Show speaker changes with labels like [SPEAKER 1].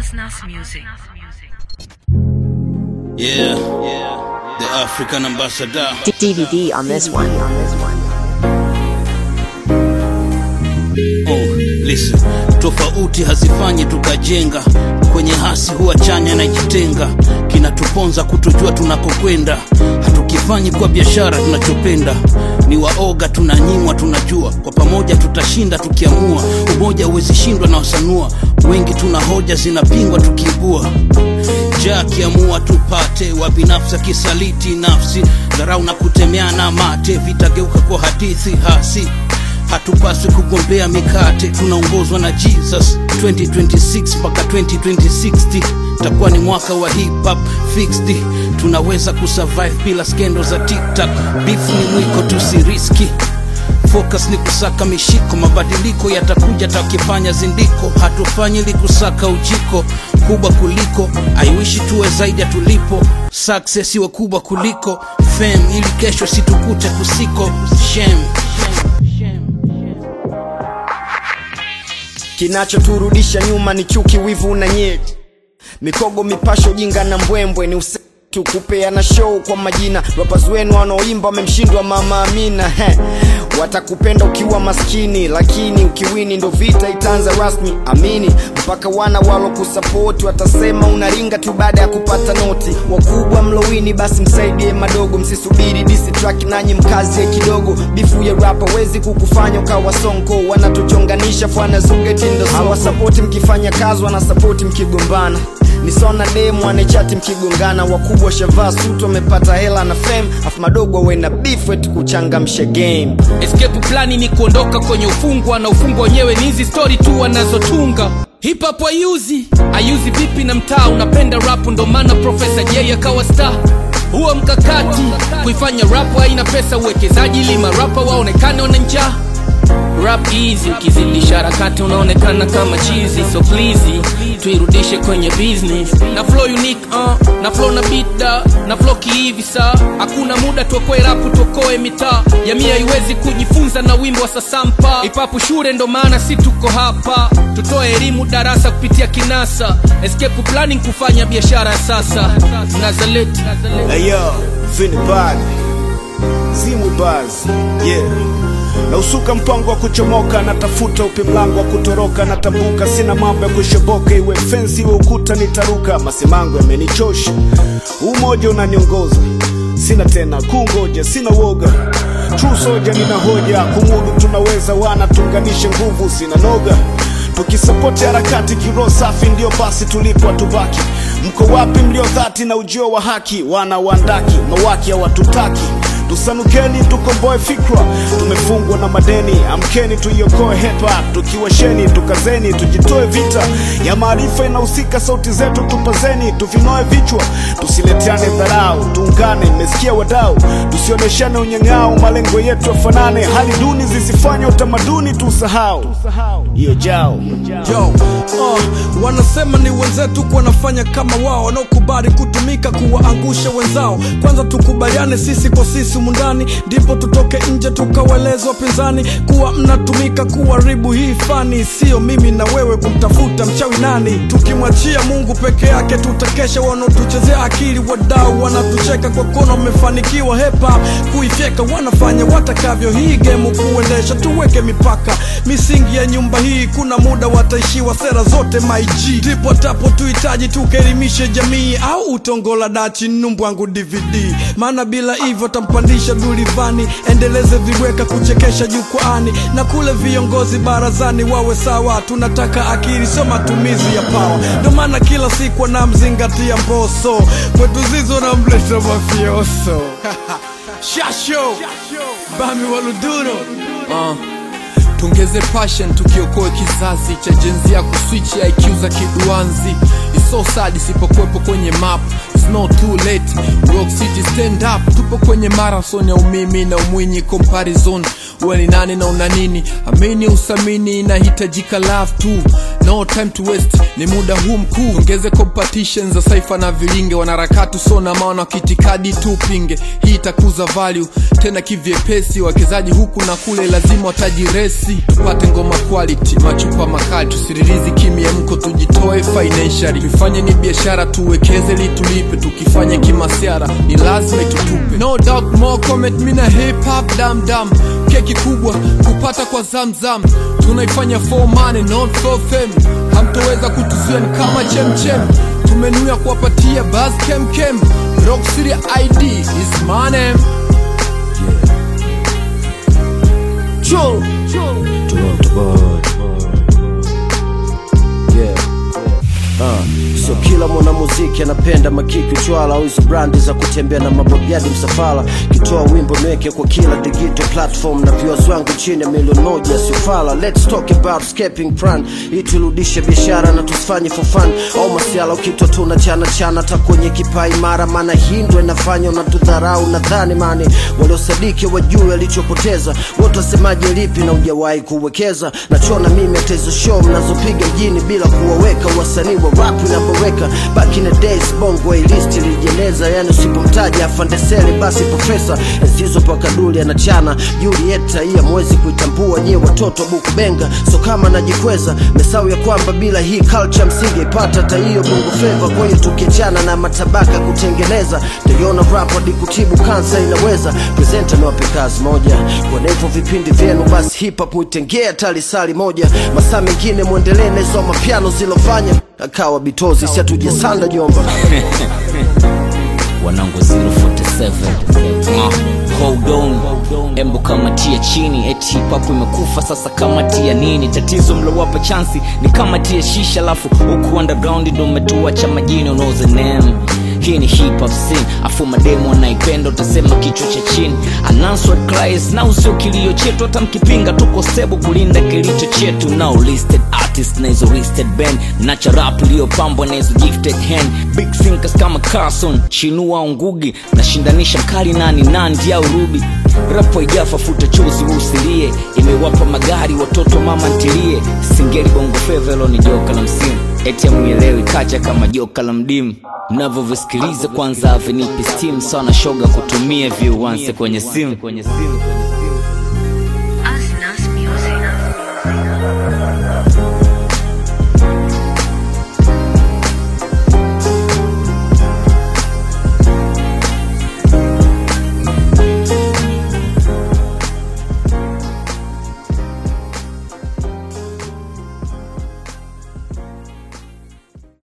[SPEAKER 1] Nas Nas Music.
[SPEAKER 2] Yeah, the African ambassador.
[SPEAKER 3] DVD on this one. On this one.
[SPEAKER 2] Oh, listen. Tofauti hazifanyi tukajenga, kwenye hasi huwa chanya na jitenga, kinatuponza kutojua tunakokwenda, hatukifanyi kwa biashara tunachopenda, ni waoga tunanyimwa, tunajua kwa pamoja tutashinda tukiamua, umoja huwezi shindwa na wasanua, wengi tuna hoja zinapingwa tukiibua ja akiamua tupate wa binafsi akisaliti nafsi dharau na kutemeana mate vitageuka kwa hadithi hasi hatupaswi kugombea mikate tunaongozwa na jesus 2026 mpaka 2060 takuwa ni mwaka wa hip hop fixed tunaweza kusurvive bila skendo za tiktak beef ni mwiko tusiriski focus ni kusaka mishiko mabadiliko yatakuja takifanya zindiko hatufanyi ili kusaka ujiko kubwa kuliko aiwishi tuwe zaidi ya tulipo success iwe kubwa kuliko fame ili kesho situkute kusiko shame
[SPEAKER 4] kinachoturudisha nyuma ni chuki wivu na nyeti mikogo mipasho jinga na mbwembwe ni use tu kupeana show kwa majina rappers wenu wanaoimba wamemshindwa mama amina He. watakupenda ukiwa maskini lakini ukiwini ndo vita itaanza rasmi amini mpaka wana walo kusapoti watasema unaringa tu baada ya kupata noti wakubwa mlowini basi msaidie madogo msisubiri disi track nanyi mkazie kidogo bifu ya rapa wezi kukufanya ukawa sonko wanatuchonganisha fwana zugetindo hawasapoti mkifanya kazi wanasapoti mkigombana nisona demu anechati mkigongana wakubwa shavaa suti wamepata hela na fame afu madogo wena beef wetu kuchangamsha game
[SPEAKER 5] escape plani ni kuondoka kwenye ufungwa na ufungwa wenyewe ni hizi story tu wanazotunga hip hop ayuzi ayuzi vipi na mtaa unapenda rap ndo maana profesa j akawa star huo mkakati kuifanya rap haina pesa uwekezaji ili marapa waonekane wana njaa rap easy ukizidisha harakati unaonekana kama chizi so please tuirudishe kwenye business na flow unique uh, na flow na beat da na flow kihivi saa hakuna muda tuokoe rapu tuokoe mitaa jamii haiwezi kujifunza na wimbo wa sasampa ipapu shure ndo maana si tuko hapa tutoe elimu darasa kupitia kinasa escape planning kufanya biashara ya sasa nazaleti
[SPEAKER 6] Ayo, Vini Bad, Zimwi Baz, yeah. Na usuka mpango wa kuchomoka, natafuta upi mlango wa kutoroka, natambuka, sina mambo ya kushoboka, iwe fensi iwe ukuta, nitaruka. Masimango yamenichosha, umoja unaniongoza, sina tena kungoja, sina woga True soja, nina hoja, kumudu tunaweza, wana tuunganishe nguvu, sina noga tukisapoti harakati kiroho safi ndio basi tulipo tubaki mko wapi mlio dhati na ujio wa haki wana wandaki mawaki hawatutaki tusanukeni tukomboe fikra tumefungwa na madeni amkeni tuiokoe hepa tukiwasheni tukazeni tujitoe vita ya maarifa inahusika sauti zetu tupazeni tuvinoe vichwa tusileteane dharau tuungane mmesikia wadau tusioneshane unyang'ao malengo yetu yafanane hali duni zisifanye utamaduni tusahau hiyo jao
[SPEAKER 7] Yo, uh, wanasema ni wenzetu wanafanya kama wao wanaokubali kutumika kuwaangusha wenzao kwanza tukubaliane sisi kwa sisi mundani ndipo tutoke nje tukaweleza wapinzani kuwa mnatumika kuharibu hii fani sio mimi na wewe kumtafuta mchawi nani tukimwachia mungu peke yake tutakesha wanaotuchezea akili wadau wanatucheka kwa kono wamefanikiwa hepa kuifyeka wanafanya watakavyo hii gemu kuendesha tuweke mipaka misingi ya nyumba hii kuna muda wataishiwa sera zote maig ndipo tapo tuhitaji tukaelimishe jamii au utongola dachi numbwangu dvd maana bila hivyo tampandisha dulivani endeleze viweka kuchekesha jukwaani na kule viongozi barazani wawe sawa tunataka akili sio matumizi ya pawa ndo maana kila siku anamzingatia mboso kwetu zizo namleta mafioso shasho bami waluduro
[SPEAKER 5] uh. tungeze passion tukiokoe kizazi cha jenzi ya kuswichi IQ za kiduanzi It's so sad isipokuwepo kwenye map It's not too late Rock City stand up tupo kwenye marathon ya umimi na umwinyi comparison uwe ni nani na una nini amini usamini inahitajika love tu
[SPEAKER 7] no time to waste ni muda huu mkuu ongeze competition za saifa na vilinge wanaharakati usona maana kitikadi tu pinge hii itakuza value tena kivyepesi wawekezaji huku na kule lazima watajiresi tupate ngoma quality machupa makali tusiririzi kimya mko tujitoe financially tuifanye ni biashara tuwekeze litulipe tukifanya kimasiara ni lazima itutupe no doubt more comment mina hip hop dam dam keki kubwa kupata kwa zamzam tunaifanya for money not for fame hamtoweza kutuzuia ni kama chemchem tumenuia kuwapatia bas kemkem rock city id is my name
[SPEAKER 4] Chul.
[SPEAKER 1] Toronto boy. Yeah. Uh, sio kila mwanamuziki anapenda makiki uchwala au hizo brandi za kutembea na mabobyadi msafara kitoa wimbo niweke kwa kila digital platform na viewers wangu chini ya milioni moja siufala let's talk about escaping plan ili turudishe biashara na tusifanye for fun au masiala ukitwa tuna chana chana hata kwenye kipai mara maana hindwa inafanya unatudharau nadhani mani waliosadiki wajue alichopoteza wote wasemaje lipi na ujawahi kuwekeza nachona mimi hata hizo show mnazopiga mjini bila kuwaweka wasanii wa rap inavyoweka back in the days bongo list ilijeneza yani usipomtaja afandesele basi profesa enzizo pakaduli anachana julieta hii amwezi kuitambua nyie watoto bukubenga so kama najikweza mesau ya kwamba bila hii culture msingeipata hata hiyo bongo fleva kwa hiyo tukiachana na matabaka kutengeneza taiona rap hadi kutibu kansa inaweza presenta niwape kazi moja kwa hivyo vipindi vyenu basi hip hop muitengea talisali moja masaa mengine mwendelee na hizo mapiano zilofanya akawa bitozi si hatujasanda jomba
[SPEAKER 8] wanangu 047 uh, hold on embo kamatia chini eti hip hop imekufa sasa kamatia nini tatizo mlowapa chansi ni kamatia shisha alafu huku underground ndo umetuacha majini unaoze name hii ni hip hop scene afu mademo anaipenda utasema kichwa cha chini unanswered cries na usio kilio chetu hata mkipinga tuko stable kulinda kilicho chetu now listed artist na hizo listed band nacha rap iliyopambwa na hizo gifted hand big thinkers kama Carson Chinua Ngugi nashindanisha mkali nani Nandi au Ruby rapo ijafa futa chozi usilie imewapa magari watoto mama ntilie singeli bongo fevelo ni joka la msimu eti amuelewi kacha kama joka la mdimu mnavyovisikiliza kwanza avinipi steam sana shoga kutumia viuanse kwenye simu